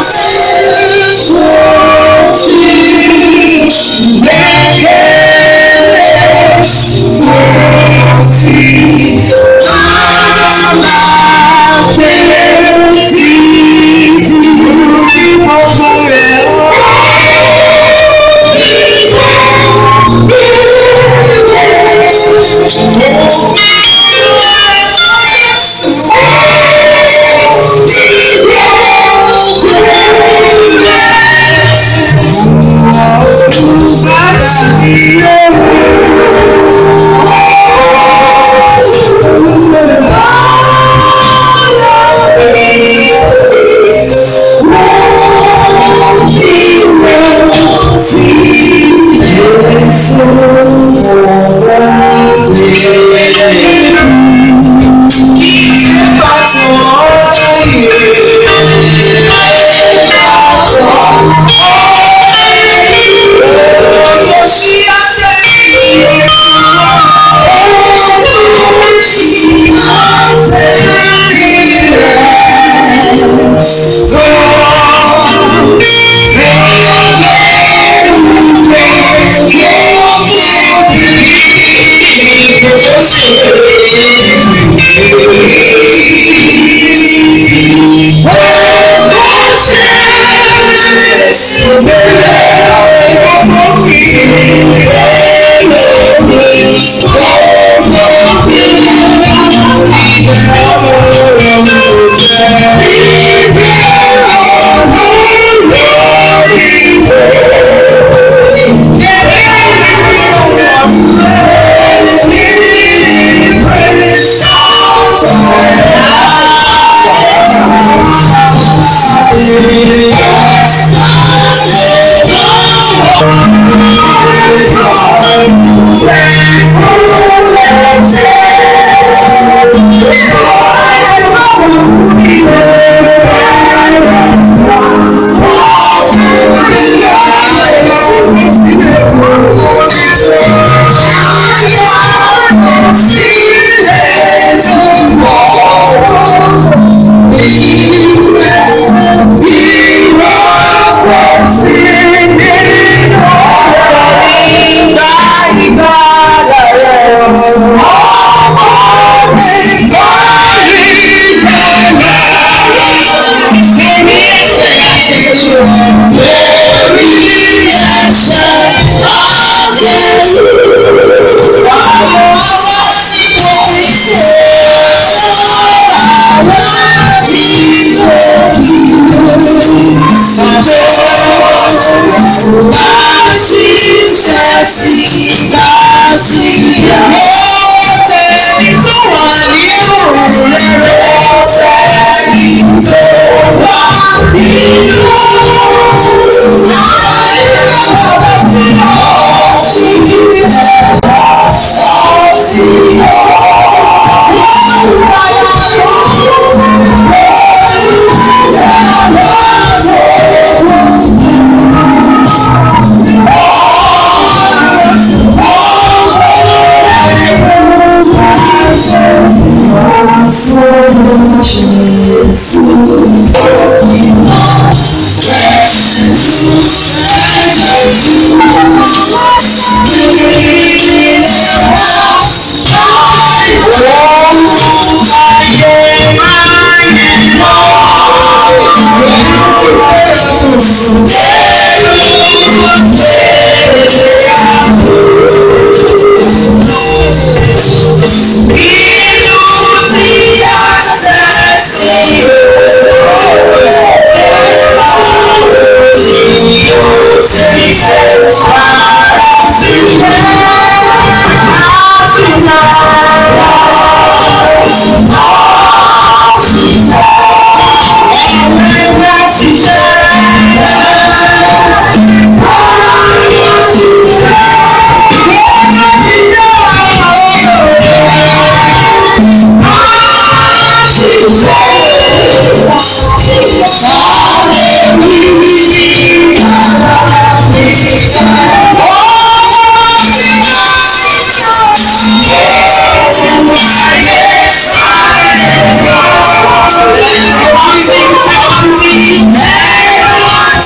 Thank you.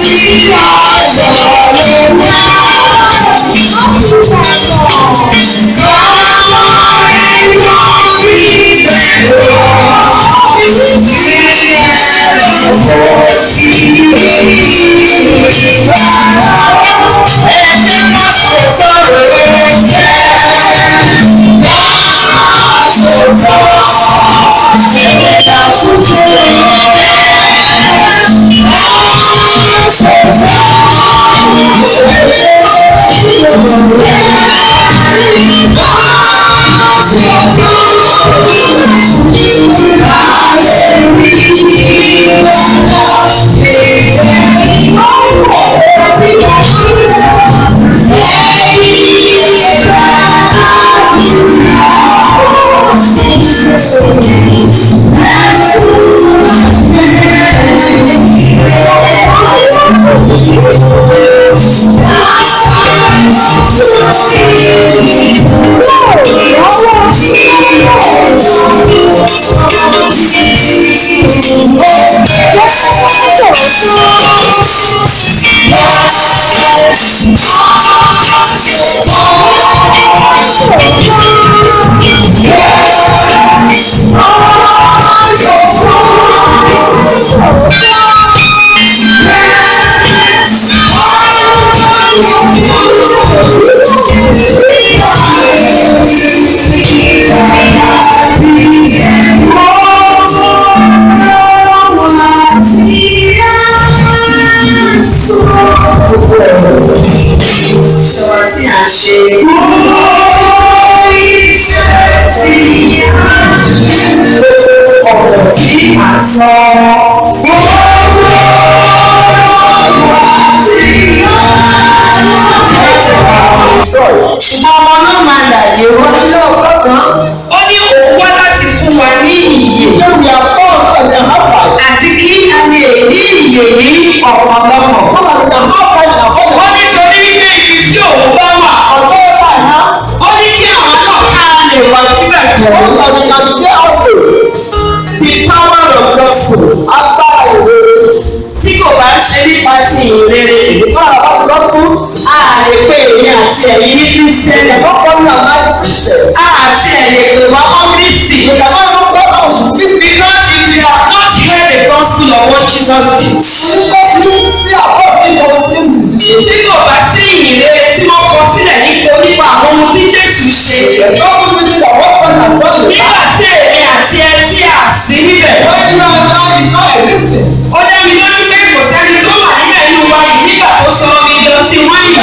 Sọ̀rọ̀ tí a ṣe. Ọ̀rọ̀ tí a sọ. Ṣùgbọ́n ọmọ náà máa dàgbé wọ́n ní ọ̀pọ̀ kan. Ó ní òun wá láti fún wa ní ìyè. Àti kí a lè ní ìyè ní ọ̀pọ̀lọpọ̀. Ó ní torí wípé ibi tí òun bá wà. Ó ní kí àwọn náà ká lè wà níbẹ̀ pẹ̀lú. The power of gospel. Tí kò bá ṣe nípa ti ìrere. A lè pe èmi àti ẹ̀yin ní Kírísítẹ́nì. A àti ẹ̀yẹ pè wá mọ́ Kírísítì. Because if you have not heard the gospel of what Jesus did. Tí kò bá sí ìrere tí wọ́n kọ sílẹ̀ nípa nípa àwọn ohun tí Jésù ṣe. Nígbà tí èmi àti ẹ tí a sí níbẹ̀. Ó dá mi lójú pé kò sẹ́ni tó wà níbẹ̀ nínú wa yìí nígbà tó sọ omi lọ sí wáyé.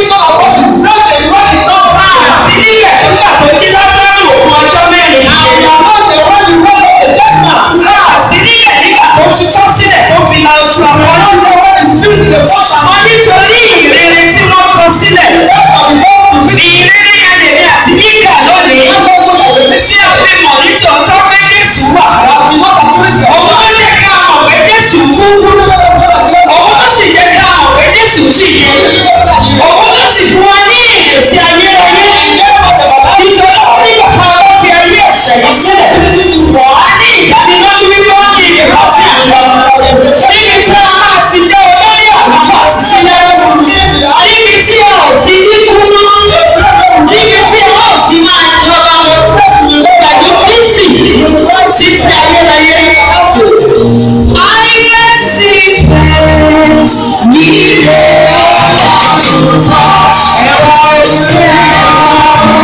A sí níbẹ̀ nígbà tó jí lọ́sọ̀rọ̀ òkun ọjọ́ mẹ́rin yẹn. A sí níbẹ̀ nígbà tó tutọ́ sílẹ̀ tó fi la oṣù àfọ́jú. Àmọ́ nítorí ìrere tí wọ́n kọ sílẹ̀. Ìrere yẹn lèmi àti Míkà lónìí. Tí a fi mọ̀ ní tòótọ́ pé Jésù wà. Òun ló jẹ́ ká mọ̀ pé Jésù kú. Òun ló sì jẹ́ ká mọ̀ pé Jésù jíye. Òun ló sì fún wa ní ìrètí ayérayé. Nítorí ó ní bàbá wa fi ayé ẹ̀ṣẹ̀ yìí sílẹ̀. A ní ìdánilójú wípé ó ní ìrètí àti àlọ́. Níbi tí a máa ti jẹ́ olórí àlùfáà sílẹ̀. Níbi tí a ò ti ní kú mọ́. Níbi tí a ò ti máa jọba. Pẹ̀lú Kristi títí ayérayé. Ayé sì fẹ́ nílé ọ̀tọ̀ ẹ̀wọ̀n ìṣẹ́.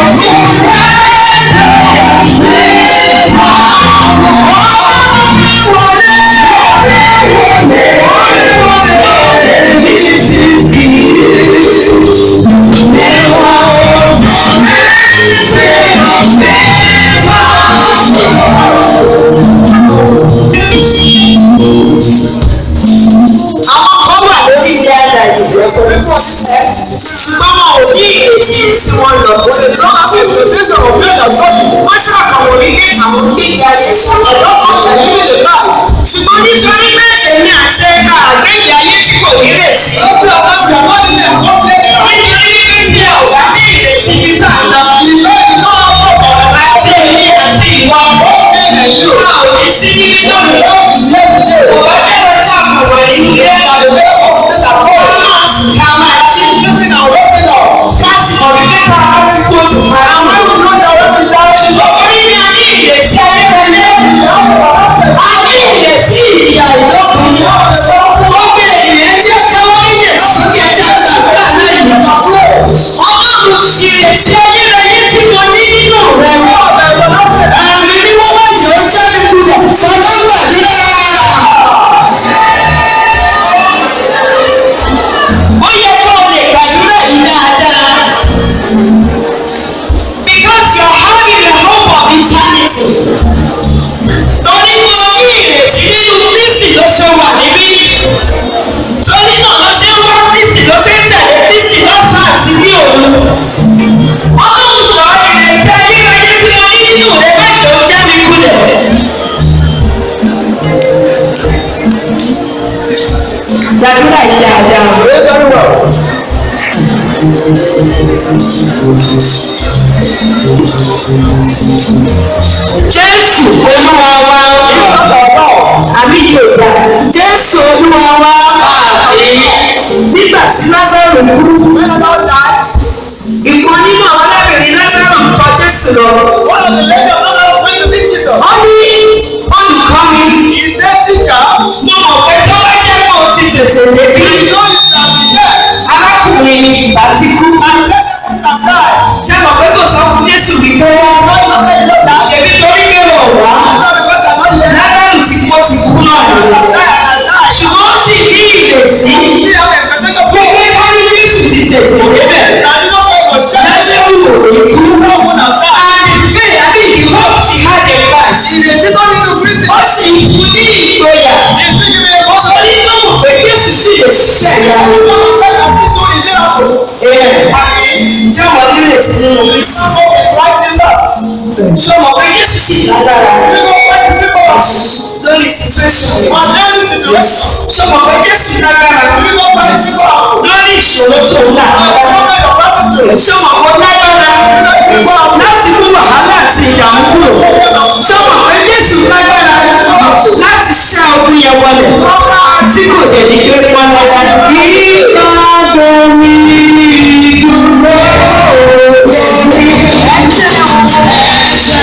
Àwọn kan wà lórí ilé àdàyè. Ṣùgbọ́n wọn ò ní ìrètí tí wọ́n lọ. Wọ́n ṣàkàwọ̀ wípé àwọn ní ìgbà yẹn ṣàkàwọ̀ ọ̀tẹ̀ nínú ìgbà. Ṣùgbọ́n nítorí pé èmi àti ẹ̀ka àgbẹ̀yẹ ayé tí kò ní retí. Nítorí wípé tí ẹ ò bá ní ìrètí bí tá a lọ. Àti èmi àti ìwọ. A ò ní sí níbi tó lọ. Kò bá jẹ́ ọjọ́ àkàwọ̀ nínú ilé. Jésù olúwa wa àbí Yorùbá Jésù olúwa wa nígbà tí Lázaro kú ìkan nínú àwọn arábìnrin Lázaro ń tọ̀ Jésù lọ. One of the ladies of London went to meet Jesus. Ó ní olùkọ́ mi He said, Teacher, mo mọ̀ pé tó bá jẹ́ pé o ti tètè débi we know you shall be there. arákùnrin ìgbà ti kú. Ṣé mọ̀ pé kò sọ fún Jésù wípé ṣèbí torí pé wọ̀ wá Lázaro ti kú ó ti kú náà nìyẹn. Ṣùgbọ́n ó sì ní ìrètí pé pé ká ní Jésù ti tètè débẹ̀. Lázaro ò ní kú. And the faith, I mean the hope she had in Christ. Ó sì fún ní ìgboyà. Ó sọ ní tó mọ̀ pé Jésù sì lè ṣiṣẹ́ ìyanu. Jẹ́ wọ́n nírètí nínú Kristi. Ṣé o mọ̀ pé Jésù sì lágbára lórí situation rẹ̀? Ṣé o mọ̀ pé Jésù lágbára lórí ìṣòro tó ń là kọjá? Ṣé o mọ̀ pé ó lágbára láti mú wàhálà àti ìdààmú kúrò? Ṣé o mọ̀ pé Jésù lágbára láti ṣá ogun yẹn wọlé tí kò dẹ̀ ní gbé pọ́n lọ́wọ́? Ìgbàgbọ́ mi dúró lórí ẹ̀jẹ̀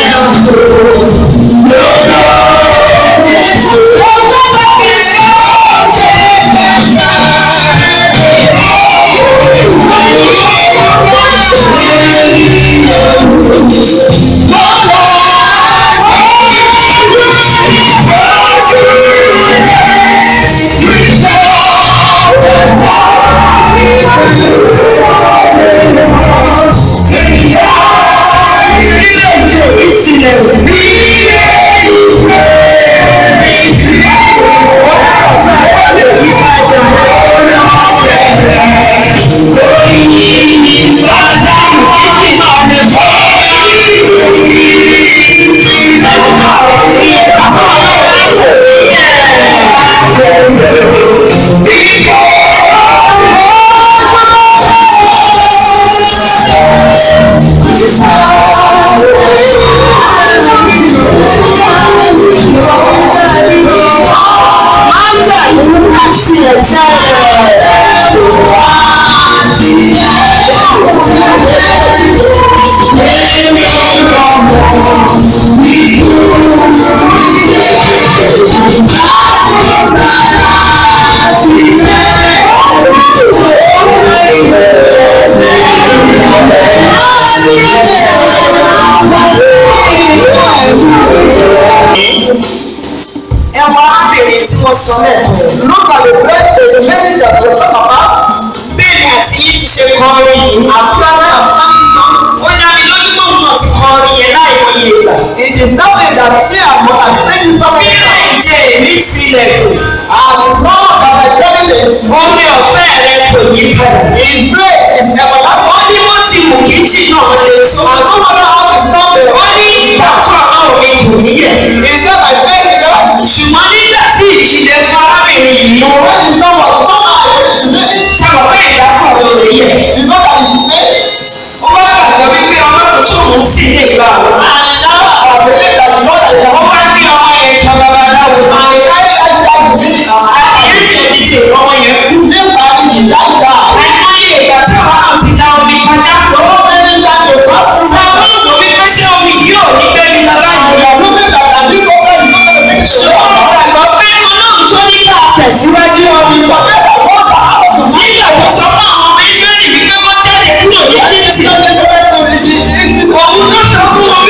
ẹwà arábìnrin tí wọ́n sọ lẹ́ẹ̀kan Look at the bread, the lady that we talk about. bẹ́ẹ̀ni àti yín ti ṣe kọrin yìí As Father has sung this song, ó dá mi lójú pé òun náà ti kọrin yẹn láì mọye ìgbà it is something that she and mother has said this song. bí láì jẹ èmi tilẹ̀kùn As long as I tell you, orí ọ̀fẹ́ rẹ kò yí padà His grace is everlasting. wọ́n ní bó ti wù kí jìnnà lè tó And no matter how we stop it, wọ́n ní ìdákọ̀ náà mi kò níyẹ̀ he said, I beg you guys. ṣùgbọ́n nígbà tí ìjìnlẹ̀ fún arábìnrin yìí So when the song was sung out today, ṣàbọ̀ pé ìdákọ̀ ló lè yẹ you know that it's today. ó bá gbàgbọ́ wípé ọlọ́run tó ń sí ilé ìgbà wọn. And now I believe that the Lord is the ó bá gbé ọmọ yẹn jọ babaláwo And the carry that child to me and I àyẹ̀yẹ̀ dídè ọmọ yẹn kú. live by the child die. àìmọye ìgbà tí àwọn náà ti dá omi kọjá. So many times they pass through Sọ my fún òun wípé ṣé omi yìí ò ní gbé mi lọ And báyìí. you are looking at and you go back, you go to the picture. ṣùgbọ́n mo gbàgbọ́ pé ọlọ́run tó ní ká tẹ̀síwájú ọmọ You forget that God has asked you to nígbà tó sọ fún àwọn ọmọ Ísírẹ́lì wípé wọ́n jáde kúrò ní Íjíbítì. do this. òun ló sọ fún wọn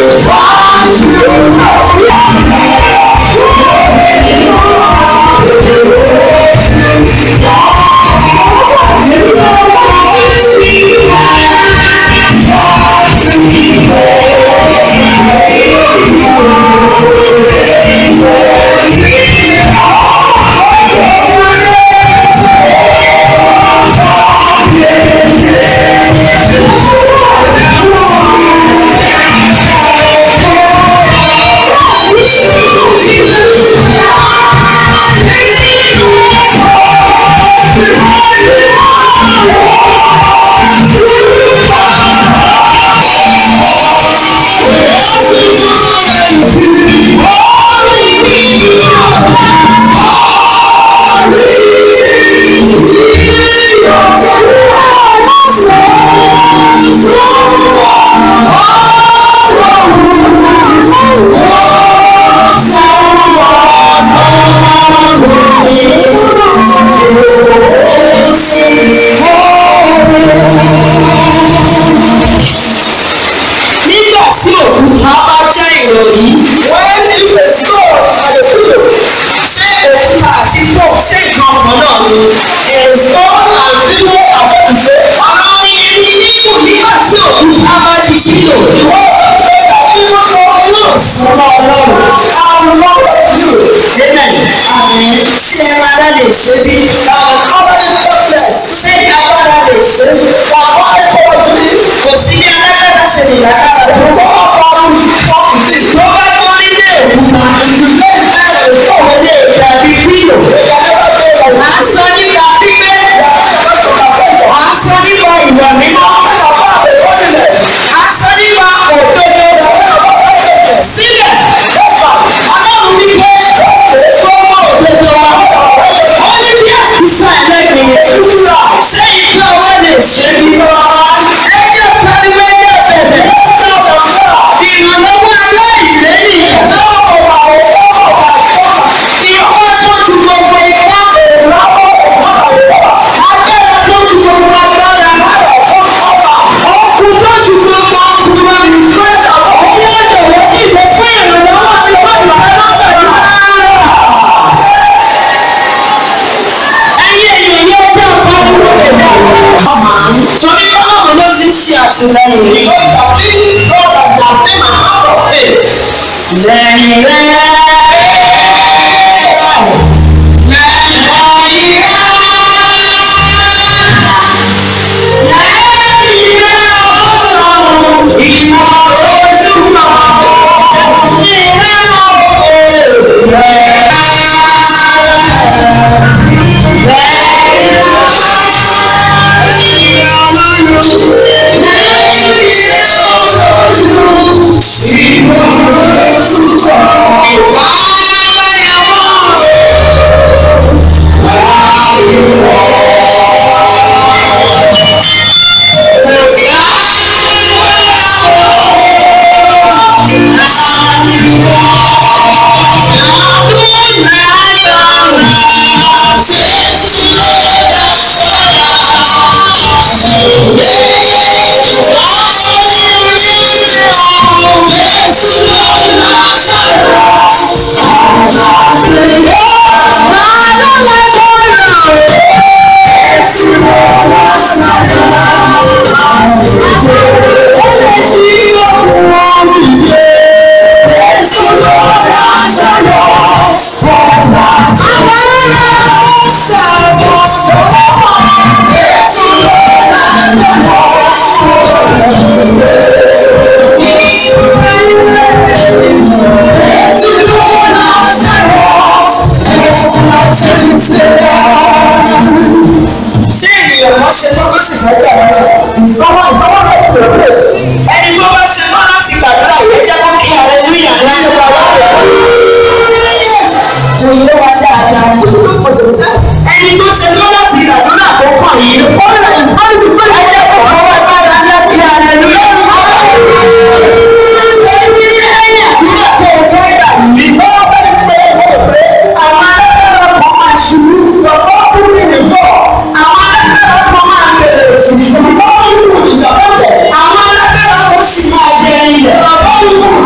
nígbà tí òkúta bá jẹ́ ìròyìn When if a stone and a pillow, ṣé òkúta àti fò ṣé nǹkan kan náà ni. a stone and pillow are what you say. ọ̀rọ̀ irin nínú nígbà tí òkúta bá di kílò. The word say that even though you ọmọ ọlọ́run. are not of you, Amen. and ṣé ara lè ṣe bí? that cover the darkness, ṣé agbára lè ṣe? that why for this, kò sí bí alágbára ṣe lè lágbára to tó. go up and talk to this. tó bá gbórí lé òkúta. You lay hand on the stone, kò lè dàbí kílò. they can never say that à ń sọ nípa pípé. à ń sọ nípa ìwà mímọ́. à ń sọ nípa òdodo. síbẹ̀ ọlọ́run ní pé tó mọ òdodo wa. ó ní bí àkísà ẹlẹ́gbẹ̀ẹ́. ṣé ìgbà wa lè ṣe bí? ẹjọ́ pariwo ẹjọ́ bẹ̀bẹ̀. ìrànlọ́wọ́ aláìlẹ́yìn. ìwọ tó ju gbogbo ipá. agbára tó ju gbogbo agbára. ọkùn tó ju gbogbo ọkùnrin. owó ọ̀dọ̀wọ́ dìde fún ìrànlọ́wọ́ tí wọ́n ń tẹ́lá pẹ̀lú ara. ẹ̀yin èèyàn yóò jẹ́ pariwo ẹ̀dá. torí ọlọ́run ló ti ṣe àtìlẹ́yìn rí. lẹ́yìn rẹ̀. ṣé ènìyàn kan ṣe tó tó sì fẹ́ gbà lọ́wọ́? ẹni tó bá ṣe tán láti gbàdúrà yìí jẹ́ kó kí aleluya ńlá nípa wáyé. ẹni tó ṣe tán láti gbàdúrà tó kàn yìí. ẹ jẹ́ kó fọwọ́ gbára ńlá kí aleluya. lẹ́yìn àdúrà tó o fẹ́ gbà yìí. àwọn alágbára kan máa ṣubú. àwọn alágbára kan máa bẹ̀rẹ̀ òṣìṣẹ́. àwọn alágbára kan sì máa jẹ ilẹ̀.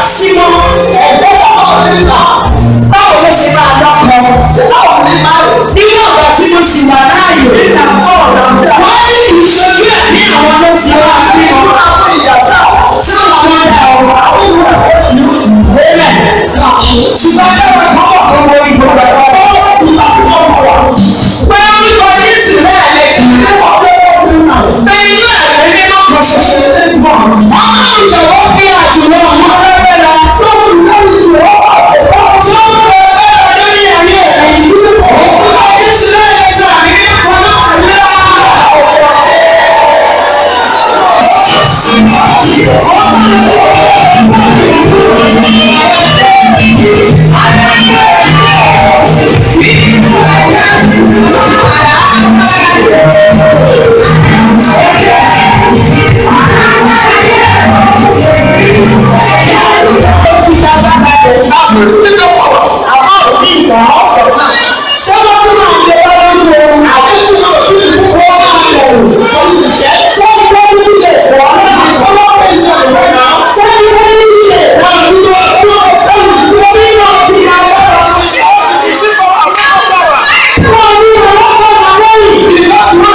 sí wọn báwo ló ṣe máa lọ́kọ nínú ọ̀gá tí mo sì wà láàyè wọ́n ní ìṣojú ẹ̀ ní àwọn ló ti wá bí wọn sáwọn ọmọ dà ọ́ lélẹ̀ ṣùgbọ́n ẹ̀rọ kan wọ̀ fún owó ìbò rẹ̀ pé orúkọ Jésù náà lè tún pé inú ẹ̀rọ mímọ́ kan ṣoṣo ọlọ́run jọ̀wọ́ fi àjùlọ ọmọ rẹ̀ lọ fún lórí ẹ̀mí ẹ̀mí orúkọ Jésù náà lè tún àmì mímọ́ náà lọ. àmọ́ òfin ìgbà ọ̀pọ̀ náà ṣé wọ́n tún máa ń lè lọ́wọ́ ṣe àwọn ìgbà òfin ìgbà wọ́n máa ń lò ṣé wọ́n tún lè pọ̀ náà ṣé wọ́n pè sí ọ̀rọ̀ náà ṣé wọ́n tún lè pọ̀ nínú ọdún ọdún nínú ọdún agbára wọ́n ní ọlọ́pàá àwọn yìí wọ́n ní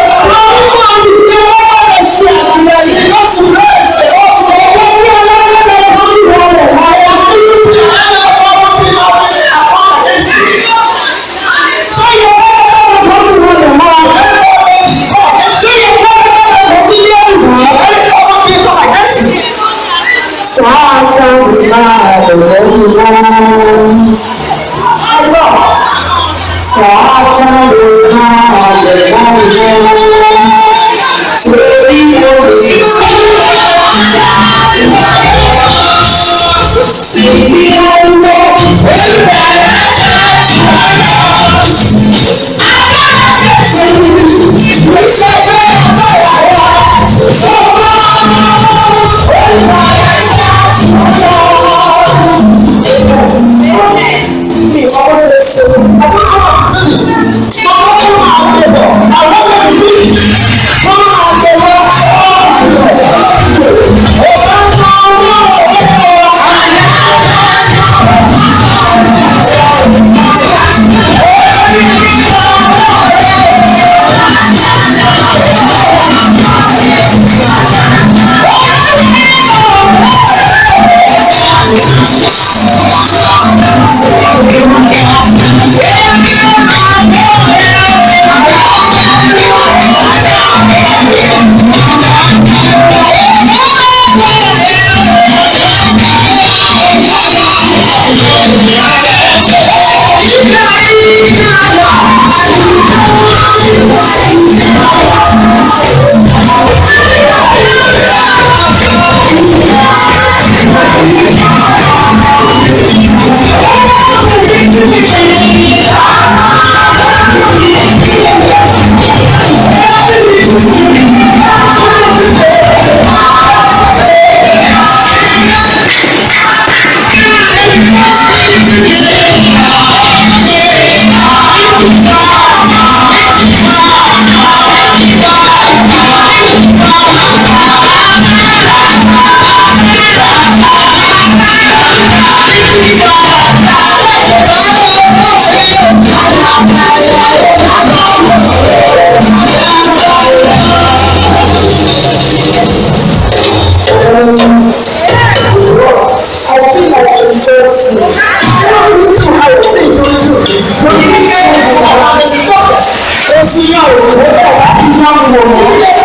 wọ́n ti gbé wọ́n lè ṣe àtìlẹ́yìn lọ́sùn lọ́sẹ̀ ọ̀sẹ̀ wọ́n ní ọlọ́pàá wọ́n ti wọ́n lè wọ́n sí yàn òkú ó bẹ̀ láti máa ń wò wọ́n.